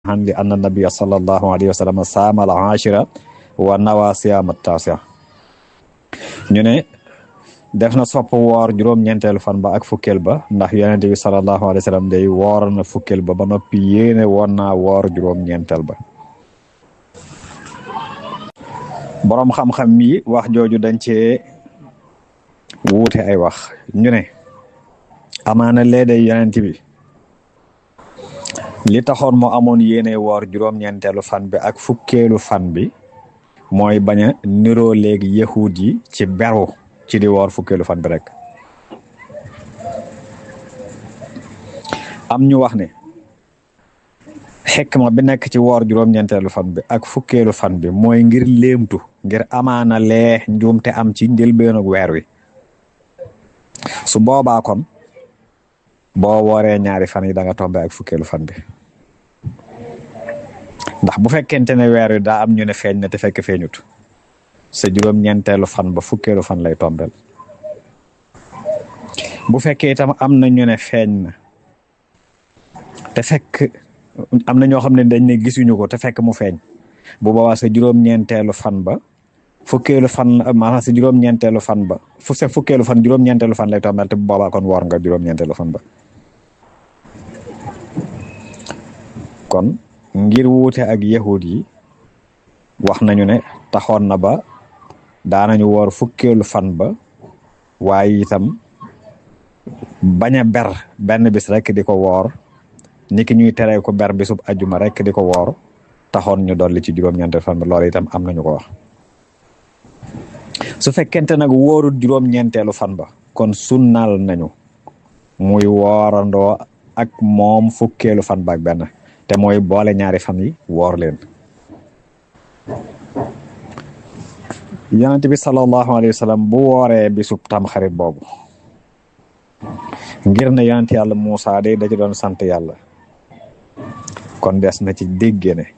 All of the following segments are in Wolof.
an li anna nabia sallallahu alayhi wa sallam saama al ashira wa nawa siyaama tasia ñu ne def na sopp woor juróom-ñeenteelu fan ba ak fukkeel ba ndax yonente bi sallallahu alayhi wa sallam day woor na fukkeel ba ba noppi yéene woon naa woor juróom-ñeenteel ba boroom xam-xam yi wax jooju dañ cee wuute ay wax ñu ne amaana lee day yonent bi li taxoon moo amoon yéene woor juróom-ñeenteelu fan bi ak fukkeelu fan bi mooy bañ a niroo léegi yahud yi ci beru ci di woor fukkeelu fan bi rek am ñu wax ne xikma bi nekk ci woor juróom-ñeenteelu fan bi ak fukkeelu fan bi mooy ngir léemtu ngir amaana lee njuumte am ci njëlbéenu weer wi su boobaa kon boo wooree ñaari fan yi da nga tombe ak fukkeelu fan bi ndax bu fekkente ne weer wi daa am ñu ne feeñ na te fekk feeñut sa juróom-ñeenteelu fan ba fukkeelu fan lay tombel bu fekkee itam am na ñu ne feeñ na te fekk am na ñoo xam ne dañ ne gisuñu ko te fekk mu feeñ bu boobaa sa juróom-ñeenteelu fan ba fukkeelu fan maanaam sa juróom-ñeenteelu fan ba fu sa fukkeelu fan juróom-ñeenteelu fan lay tombel te bu boobaa kon woor nga juróom-ñeenteelu fan ba kon ngir wuute ak yahud yi wax nañu ne taxoon na ba daanañu woor fukkeelu fan ba waaye itam bañ a ber benn bis rek di ko woor ni ki ñuy teree ko ber bisub ajuma rek di ko woor taxoon ñu dolli ci juróom-ñeenteelu fan ba loolu itam am nañu ko wax su fekkente nag wóorul juróom-ñeenteelu fan ba kon sunnal nañu muy woorandoo ak moom fukkeelu fan ba ak benn te mooy boole ñaari fan yi woor leen yonent bi sallallahu alayhi wa sallam bu wooree bisub tamxarit boobu ngir ne yonent yàlla Muusaa day da ci doon sant yàlla kon des na ci dégge ne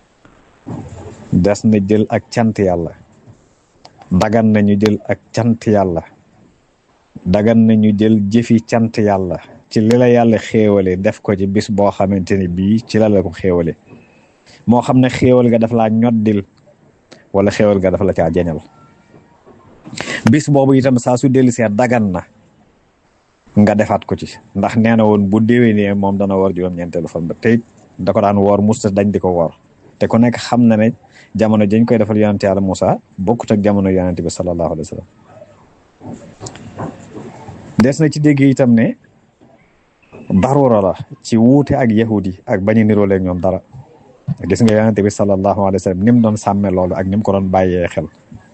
des na jël ak cant yàlla dagan nañu jël ak cant yàlla dagan nañu jël jëfi cant yàlla ci li la yàlla xéewale def ko ci bis boo xamante ni bii ci la la ko xéewale moo xam ne xéewal ga daf laa ñoddil wala xéewal ga dafa la caa jeñal bis boobu itam saa su dellu see dagan na nga defaat ko ci ndax nee na woon bu déwénee moom dana woor juróom-ñeenteelu fan ba tey da ko daan woor musta dañ di ko woor te ku nekk xam na ne jamono jañ koy defal yonente yàlla Moussa bokkut ak jamono yonente bi sallallahu alayhi wa sallam des na ci dégg itam ne darura la ci wuute ak yahudi ak bañu nirooleeg ñoom dara gis nga yonente bi sallallahu alayhi wa sallam ni mu doon sàmme loolu ak ni mu ko doon bàyyee xel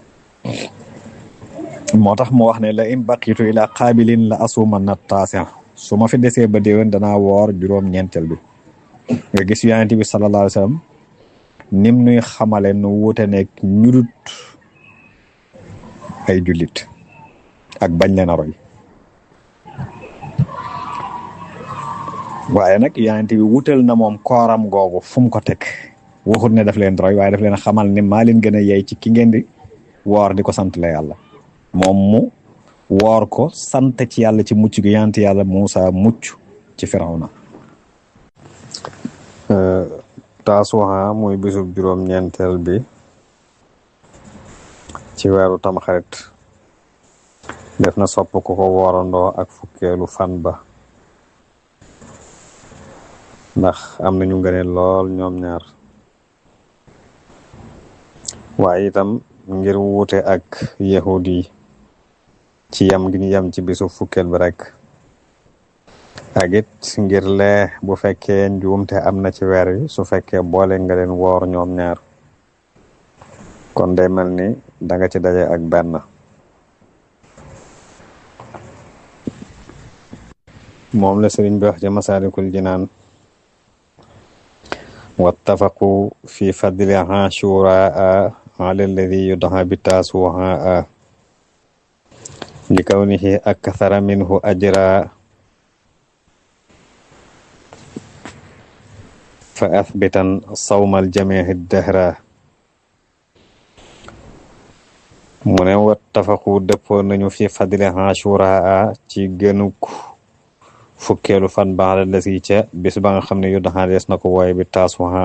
moo tax mu wax ne la in baqitu ila qaabilin la asuma na taasiya su ma fi desee ba déwén danaa woor juróom-ñeenteel bi nga gis yonente bi sallallahu alayhi wa sallam nim nuy xamale nu wuute nekk ñudut ay jullit ak bañ leen a roy waaye nag yonent bi wutal na moom kooram googu fu mu ko teg waxut ne daf leen roy waaye daf leen xamal ne maa leen gën a yey ci ki ngeen di woor di ko sant la yàlla moom mu woor ko sant ci yàlla ci mucc gi yonent yàlla Muusa mucc ci Firawna taasuha muy bisub juróom-ñeenteel bi ci weeru tamxarit def na sopp ku ko woorandoo ak fukkeelu fan ba ndax am nañu ngëneel lool ñoom ñaar waaye itam ngir wuute ak yahud yi ci yam gi ñu yam ci bisu fukkeel bi rek ak it ngir lee bu fekkee njuumte am na ci weer wi su fekkee boole nga leen woor ñoom ñaar kon day mel ni danga ci daje ak benn moom la sëriñ bi wax ci masaalikul jinaan wattafaqu fi fadli ashuraa ala alladi yudhaa bi taasuhaa li kawnihi akthara minhu ajra fa athbitan sawmal jamihi dahra mu ne wattafaqu dëppoo nañu fi fadli ashuraa ci gënuk fukkeelu fan baada la si ca bis ba nga xam ne yu daxaa dees na ko wooye bi taasuha